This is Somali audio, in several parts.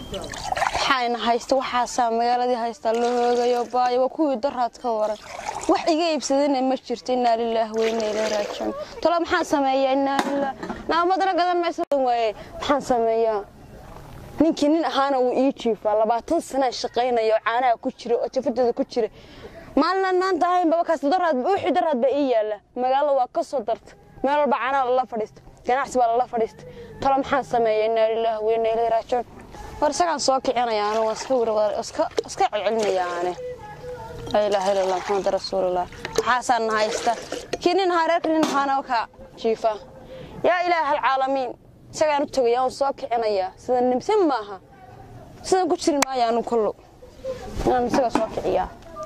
waxaana haysta waxaasaa magaaladii haystaa la hoogayo baayo waa kuwii daraad ka waran wax iga iibsadana ma jirto inaa lilaah weyna ilaa raajiun talo maxaan sameeyaa inaa lilah naamadana gadan maysa waaye maxaan sameeyaa ninkii nin ahaana wuu ii jiifaa labaatan sanaa shaqaynaya oo caanaha ku jira oo jafadeeda ku jira maalinaan maanta ahayn babakaas daraad wixii daraad baa ii yaalla magaalada waa ka soo darta meel walba caanaha lala fadhiista ganacsi baa lala fadhiista talo maxaan sameeyaa inaa lilaah weyna ilaa raajiun war isagaan soo kicinaya anu waa iska wir iska iska celcelinaya ane laa ilaaha illa allah maxamed rasuulullah waxaasaan na haysta kii nin ahaa reerka nin ahaana wakaa jiifa yaa ilaaha alcaalamiin isagaan u tegaya aan soo kicinayaa sida nimsan maaha sidan ku jiri maayo anu kullu inaan isaga soo kiciyaa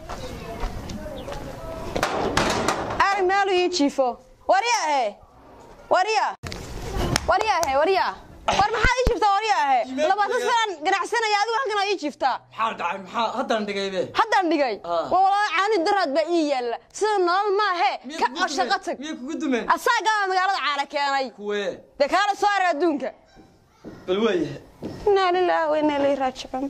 arag meelu ii jiifo waryahe warya waryahe warya war maxaad ii jiiftaa waryahe labaatan sanaan ganacsanaya adigu halkan ii jiiftaa maxaa dhacay maxaa haddaan dhigaybe haddaan dhigay Ah. waa walaa caani daraad baa ii yaalla sida nolol maahe ka oo shaqo tag miyay kugu dumeen asaagaa magaalada caana keenay kuwee dee kaala soo arag adduunka bal waayahay inaa lilaahi wa inaa ilayhi raajicuun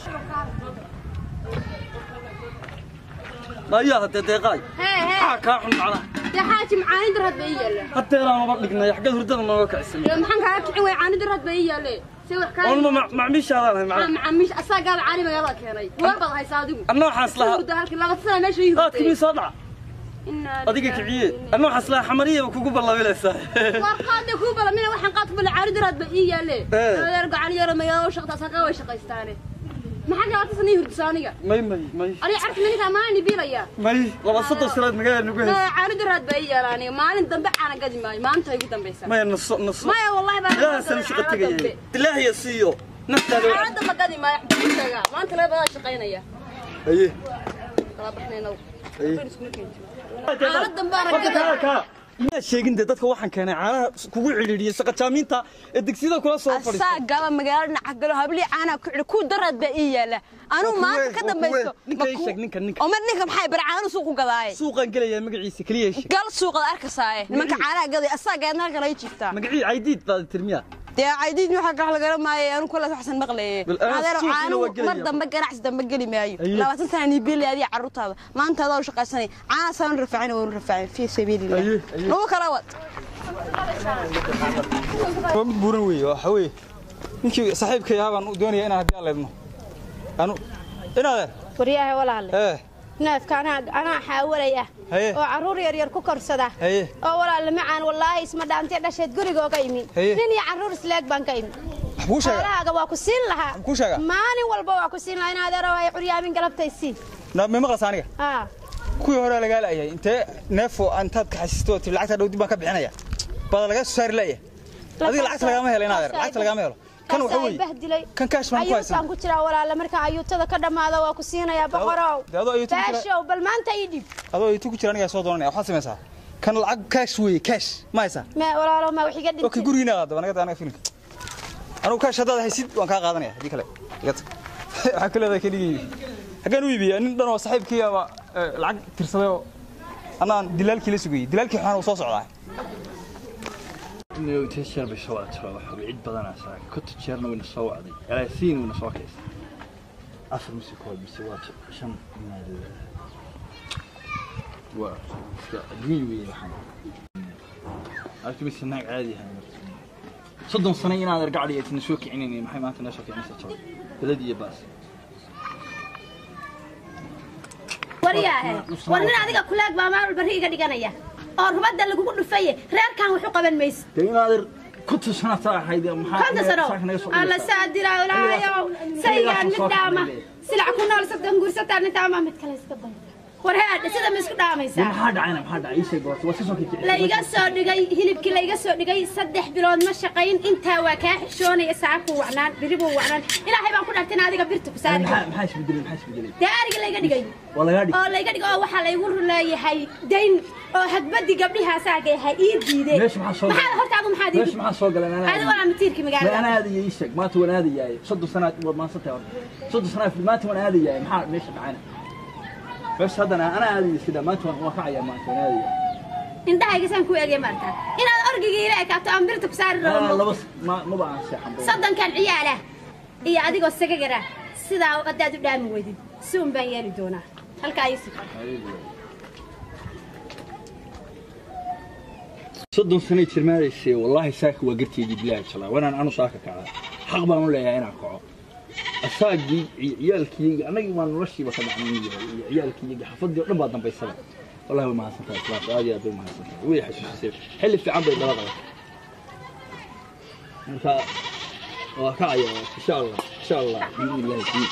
ayaa haddee deeqaay maxaa kaa xun macnaha dee xaaji macaani daraad baa ii yaalla haddeelaan uba dhignay xaggeed hurdada nooga kacsan dee maxaan kaaga kicin waaya caani daraad baa ii yaalle se wax kaa oonma macmiishaadaan hay macnaha macaamiish asaagaaba caani magaalada keenay waar baad haysaa adigu anna waxaas lahaa hurda halkii laba sana meesha ii aad kimii hurtay soo dhaca adiga kiciye anna waxaas lahaa xamariyaba kugu ballabilaysaa war qaade kuu balamina waxaan qaad ku bala caani daraad baa ii yaalle Eh. adeer gacan yaro magaalada u shaqta asagaa way shaqaystaane maxaa gaabata sana ii hurdisa aniga may may may aniga carki ninka maalin biilaya may laba soddon sanaad magaala nagu haysa caani daraad baa ii yaala aniga maalin dambe caana gadi maayo maalinta igu dambaysa maya naso naso maya wallahi baa ilaahaasaan shaqa tegayay ilaahiya siiyo naftaada caana dambe gadi maayo xaqiiqaga maanta laga badaa shaqaynaya aye kala baxnayna aye caana dambe ana gadi miyaad sheegin dee dadka waxaan keenay caanaha kugu cidhiidhiyey saqajaamiinta ee degsiyada kula soo fadhiista asaa gaba magaalo nacagalo hablii caanaa ku xidhi ku daraad baa ii yaala anuu Waa maanta kuwee, ka waa dambayso kuwee. Ninka ii sheeg, ninka, ninka. oo mar ninka maxay bar caanu suuq u gadaaye suuqaan gelayaa magaciisa keliya sheeg gal suuqada arkasaaye nimanka caanaha gaday asaa gaadna halkan ay jiiftaa magacii caydiid baad tirmiya dee caydiid waxa ka halgala maayo anu kula waxsan maqlaye Bal anaa adeer suuqina caanu waa gelaya. mar dambe ganacsi dambe geli maayo Aye. labaatan sana nii biilay adiga carruurtaada maanta adaa u shaqaysanay caana saan rafaacin oo rafaacin fii sabiilillah Aye, aye. lagu kala wad waa mid buuran weeye waxa weeye ninkii saaxiibkay ahaa baan doonaya inaan haddii aan leedno anu inaadeen waryahay walaale ee neefka anaa anaa xaawalay ah Haye. oo carruur yaryar ku korsada Haye. oo walaale macaan wallaahi isma dhaantay dhasheed gurigooga imi Haye. nin iyo carruur isleeg baan ka imi wax kuu sheega xoolahaaga waa ku siin lahaa kuu sheega? maalin walba waa ku siin lahaa in adeero ay curyaamin galabtay siin na ma maqlaysa aniga aa kuwii hore lagaa la'yahay intee neefo intaad ka xasiisto oo tii lacagta dhow dib baan ka bixinaya bada lagaa soo saari la'yahay adiga lacagta lagama helo inaadeer lacagta lagama helo kan waxa weeye bahdilay kan kaash baan ku haysan ayuutaan ku jiraa walaale marka ayuutada ka dhammaada waa ku siinayaa boqorow dee adoo ayuuta ku jira- baashow bal maanta ii dhib adoo itu ku jira anigaa soo doonanaya waxaad samaysaa kan lacag kaash weeye kaash ma haysaa me walaalo ma wax iga okay dhintay gurigiina qaadaba anaga anaga filimka anugu kaash haddaad haysid waan kaa qaadanaya haddii kale iga tag waxaa ku leedahay keligii haggaan u iibiya nin dhan oo saaxiibkii ama eh, lacag tirsaday oo annaan dilaalkii la sugayey dilaalkii waxaan uu soo socdaa inta jeer bay soo wacday waxa way cid badanaysaa konta jeerna wayna soo wacday alaasiin wayna soo kaysay afar mise kood mise waa shan waa iska adduunya weeye waxaan arki mise naag caadi ahay soddon sano inaad argacdi aytana soo kicinaynin maxay maanta noo soo kicinaysaa jabay belad iyo baas waryaahe war nin adiga kulaag baa maal barri iga dhiganaya oo rubadda lagugu dhufaye reerkan waxu qaban mayso dee inaad ar konta sano taa ahayd maxaa konta sano saaka naga soo alla dhigaysaa? saadira ilaahayow saygaan mid dhaama silac ku nool saddan guursataa nintaama mid kale iska day war headhe sida ma isku Dee dhaamaysaa maxaa dhacayna maxaa dhacay ii sheeg horta waa si soo kicin la iga soo dhigay hilibkii la iga soo dhigay saddex bilood ma shaqayn intaa waa kaa xishoonaya saacabkuu wacnaan biribuu wacnaan ilaahay baan ku dhaartay in adiga birta ku saari maxaa maxaa isbedelay maxaa isbedelay dee ariga layga dhigay waa lagaa dhig oo layga dhigay oo waxaa laygu leeyahay dayn oo hadbadii gabdhiha asaaga yahay ii diideen meesha maxaa soo maxaa horta adu maxaad ii meesha maxaa soo galeen anaa adigu waa matiirkii ma magaalada anaa aadaya ii sheeg maanta waan aadayaay soddon sanaad waad maansantahay horta soddon sanaad maanta waan aadayaay maxaa meesha dhacayna meesha haddana anaa aadaya sida maanta waan waan kacayaa maanta waan aadaya indhahayga saan ku eegay maarta inaad orgigii ila ekaato aan birta ku saari anaa rabo laba ma maba aan seexan ba soddonkan ciyaala iyo adigoo sagagara sidaa haddaad u dhaami weydid si un baan yeeli doonaa halkaa ii sifar soddon sanay jirmaadaysay wallaahi saaka waa garteedii bilaahi jalaa wanaan anu saaka kacda xaq baan u leeyahay inaan kaco asaagii iyo ciyaalkiyga annagii waa noloshiiba ka dhacnay iyo ciyaalkiyga xafaddii oo dhan baa dambaysaba wallahi way mahadsantahay islaamka aad iyo aad bay mahadsantahay way xasuusisay xilli fiican bay dhala qabatay marka waa kacaya insha allah insha allah biidnillahi kariim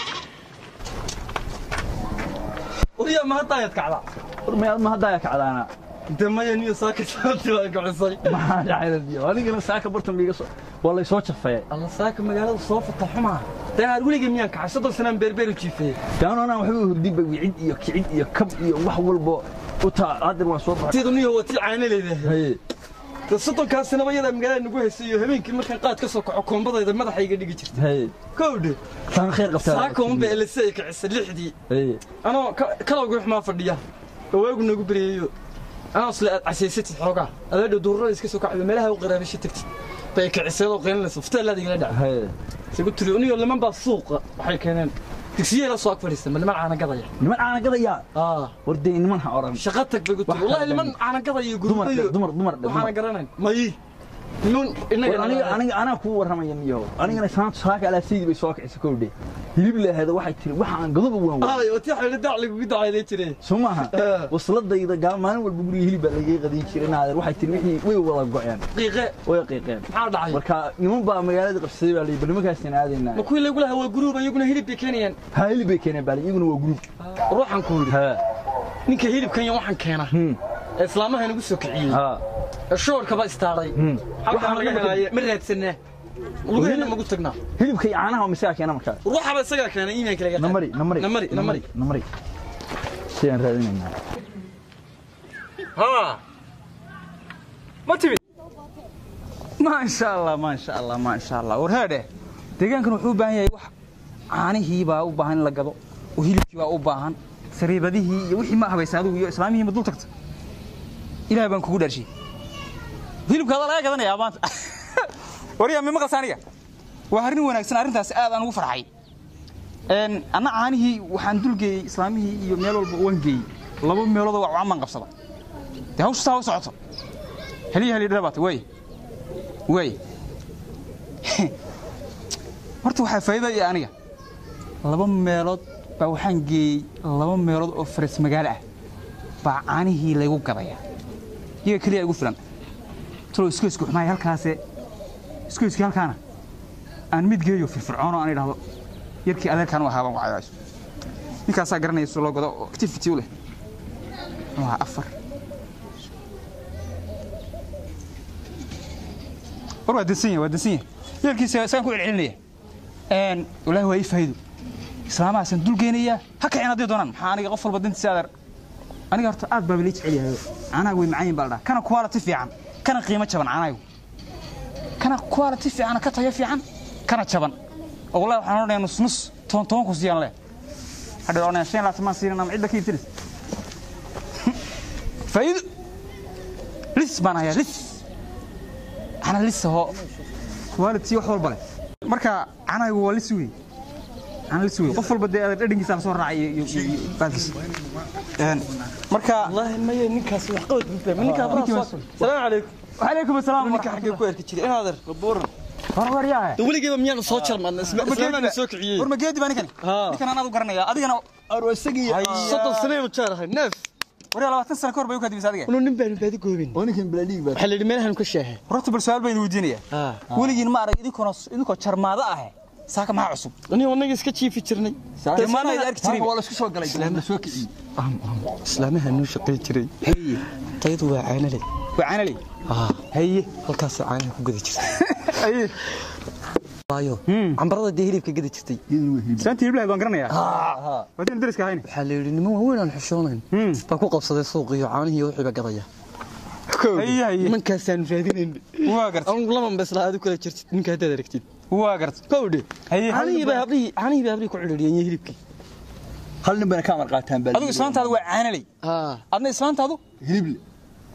wariya ma hadda ayaad kacdaa warmayaad ma haddaa kacdaana de maya niyo saaka sababtii waa kacisay maxaa dhacay anigana saaka bartan biiga soo waa lay soo jafeeyay alla saaka magaalada soo fata xumaa dee aad weligay miyaan kacay soddon sanaan beerbeer u jiifeeyey gaano anaan waxba hurdinba wicid iyo kicid iyo kab iyo wax walbo u taa hadeer waan soo baxay tidu niyo waa tii caana leedahay haye de soddonkaasina yadaa magaalada nagu haysay iyo habeenkii markaan qaad ka soo kaco koombadayda madaxayga dhigi jirtay haye kowdhe taan khayr qabtaa saaka unba elise ay kacisay lixdii haye anoo kalowga xumaa fadhiya oo waagu nagu beryayo anoo isle aad casaysatid xoogaa adaadhow duurada iska soo kacdo meelaha u qaraabasho tagtid bay kaciseedoo qeylinaysa futaalaada igala dhaca haye isagu tiri uniyo liman baa suuqa waxay keeneen digsiye la soo ag fadhiista ma liman caana gadaya niman caana gadaya aa war dee niman ha oran shaqa tag bay ku Wax tiri wallahi kale liman dhan. caana gadaya dumar gurbayo dumar dumar waxaana garanayn mayi niman war aniga inaga aniga anaa kuu warramaya miyo anigana saanta saaka alaasiidii bay soo kicisay kowdhe hilib lahaada waxay tiri waxaan godoba waan waa ay oo tii xidhi dac lagugu dacayday jireen soo maaha Eh. wasladayda gaa maalin walba guriga hilib baa lagaga qadiin jiray naadeer waxay tiri wixii way wada go'een qiiqe way qiiqeen maxaa dhacay marka niman baa magaalada qabsaday baa layii bal nimankaasina aadaynaa ma kuwii lagu lahaa waa guruub iyaguna hilib bay keenayaan ha hilib bay keeneen baa iyaguna waa gruub ruuxan ku yidhi ha ninka hilibkan iyo waxaan keena Hmm. ee islaamaha nagu soo kiciyey ha ee shoorkaba istaaday Hmm. halkaan laga helaaye ma raadsanaa lugaheena magu tagnaa hilibka iyo caanaha misaga keena markaa ruuxaba isagaa keenay iimaanka laga qaad. namari namari namari namari namari sidaan raadinaynaa ها ما تبي ما شاء الله ما شاء الله ما شاء الله ورهاده deegaankan wuxuu u baahan yahay wax caanihii baa u baahan in la gado oo hilibkii baa u baahan sariibadihii iyo wixii ma habaysa adigu iyo islaamihii ma dul tagta ilaahay baan kugu dhaarshay hilibkaada laga gadanayaa maanta wariya mi maqalsa aniga waa arrin wanaagsan arrintaas aad aan ugu farxay een anna caanihii waxaan dulgeeyey islaamihii iyo meel walba waan geeyey laba meelood waa camaan qabsada dee hawshu saa u socoto heliya heliya dhabaata way way horta waxaa faa'iido iyo aniga laba meelood baa waxaan geeyey laba meelood oo faras magaalo ah baa caanihii laygu gadaya iyaga keliya igu filan talo iskoysku xumaay halkaase iskoyskii halkaana aan mid geeyo firfircoon oo aan idhaahdo yarkii adeerkaan u ahaabaan wacayaaso ninkaasaa garanaya sida loo gado oo activity u leh waa afar war waa dansan yahay waa dansan yahay yeelkiisa isaan ku celcelinaya een walaahi waa ii faa'iido islaamahaasaan dul geenayaa ha kacin haddii doonaan maxaa aniga qof walba dantiisa adeer aniga horta aad baa lii jecel yahay caanaha way macaan yihin baa la dhaha kana quality fiican kana qiimo jaban caanahayu kana quality fiican ka tayo fiican kana jaban oo wallahi waxaan odhanayaa nus nus toban toban ku siiyaan leh hadha odhanaya shan laatan maan siinan ama cidda ka iibsanaysa faa'iido lis baan hayaa lis ana lis ahoo quality wax walba leh marka canaygu waa lis wey ana lis wey qof walba dee adeer dhadhankiisa la soo raacay iyo iyo iyo baalkiisa Een, marka wallaahi maya ninkaas wax qabad buu fahmay ninkaa ninkii baa waa soo salaamu calaykum وعليكم السلام ninka xaggee ku arki jiray inaadeer babuuran ورور يا de weligeyba miyaan soo jarmadna islaamaana soo kiciyey ورما جيدي باني كان ها. كان انا غرنيا ادينا arwasagii soddon sanaynu jeerahay neef وريا 20 سنه كور بايو كدي مسادغا unu nin baanu baadi goobin ninkan balaadhiig baa waxaa la yidhi meelahan ka sheehay رحت بالسؤال بين ودينيا وليين ما ارق idinkoona idinkoo jarmaada ah saaka ma cusub aniga wanaga iska jiifi jirnay Dee maana ay arki jiray waa la isku soo galay la soo kiciyey islaamaha nuu shaqayn jiray tayadu waa caanale waana lay haye halkaas caanaha ku gadi jirtay ay waayo cambarada dee hilibka gadi jirtay santii iblahay baan garanayaa wadin dariska hayni waxaa la yidhi niman waaweyn aan xishoonayn baa ku qabsaday suuqiyo caanihii iyo wixiiba gadaya ay ay nimankaasaan raadinayn waa gart anigu laman basla aad u kala jirtid ninka haddaad aragtid waa gart kowdhe ay caanihii baa hablihii caanihii baa hablihii ku cidhiidhiyeen iyo hilibkii hal nin bana ka amar qaataan baa adigu islaantaadu waa caanalay haa adna islaantaadu hilible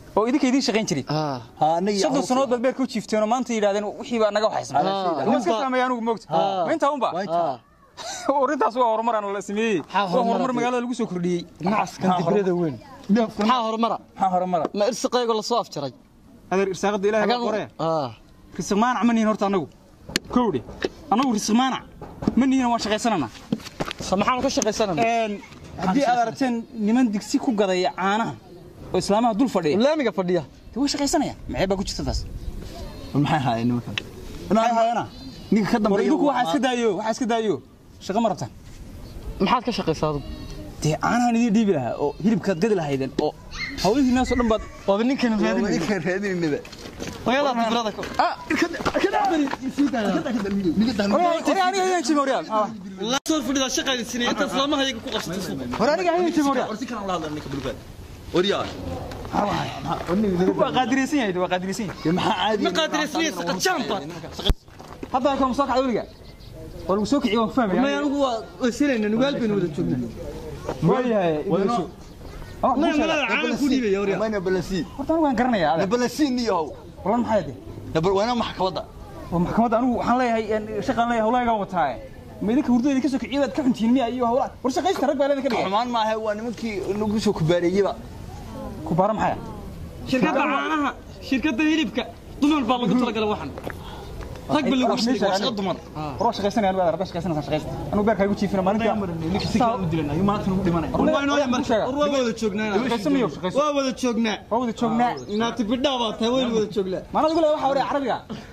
oo idinka idiin shaqayn jiray haa ha anaga soddon sanood baad beerka u jiifteen oo maanta yidhahdeen wixii baa naga waxaysan waa iska fahmaya anigu moogta ma intaa unba haa arrintaas waa horumar aan la sameeyey waa horumar magaalada lagu soo kordhiyey nacaskan dibrada weyn maxaa horumara maxaa horumara ma irsiqaygo lasoo afjaray adeer irsaaqada ilaahay baa qoree haa risiq maanac ma nihin horta annagu kowdhe annagu risiq maanac ma nihin waan shaqaysananaa sa maxaanu ka shaqaysanana haddii aad aragteen niman digsi ku gadaya caanaha oo islaamaha dul fadhiya laamiga fadhiya dee way shaqaysanayaan maxay baa ku jirta taas maxay haayeen nimankan maxay hayana ninka ka war dambeeya idinku waxaa iska daayo waxaa iska daayo shaqo ma rabtaan maxaad ka shaqaysaa adigu dee caanahan idiin dhiibi lahaa oo hilibkaad gadi lahaydeen oo hawlihii naasoo dhan baad waaba ninkan raadinaya ninka raadinayba hooyadaa dibrada ka hore aniga ayaan jimi horyaal soo fadhida shaqaysinay inta islaamahayaga ku qabsatay suuqa hore aniga ayaan jimi horyaal orsi kana la hadla ninka bulgaad waryaa waa qaadiraysan yahay waa qaadiraysan yahay maxaa caadi ma qaadiraysanaya saqa jamba hadda halkan ma soo kacda weliga waa lagu soo kiciye waan ku fahmaya may anigu waa wasilayna nugaal baynu wada joognaa waayahay idinsu may malada caalan ku dhiibaya waryaa mayna balasi horta anigu waan garanayaa na adeer balasi niyow walan maxay de na wana maxkamadda waa maxkamadda anigu waxaan leeyahay shaqaan leeyahay hawlahaygaan wataaye ma idinka hurdada idinka soo kiciye baad ka xuntihiin miya iyo hawlaha war shaqaysta rag baa leedin ka dhigay xumaan maaha waa nimankii lagu soo kubaareeyeba ku baara maxaya shirkadda caanaha shirkadda hilibka dumar baa lagu talagalay waxan rag ba lagu shaqeeyo waa shaqo dumar war waa shaqaysanaya anigu adeer haddaa shaqaysanaysaa shaqaysta anigu beerka igu jiifina maalintii waa inoo yamar war waa wada joognaa shaqaysan miyo shaqaysan waa wada joognaa waa wada joognaa naati bidhaa baa tahay waynu wada joognaa maanad ugu leeyahay waxa hore carabiga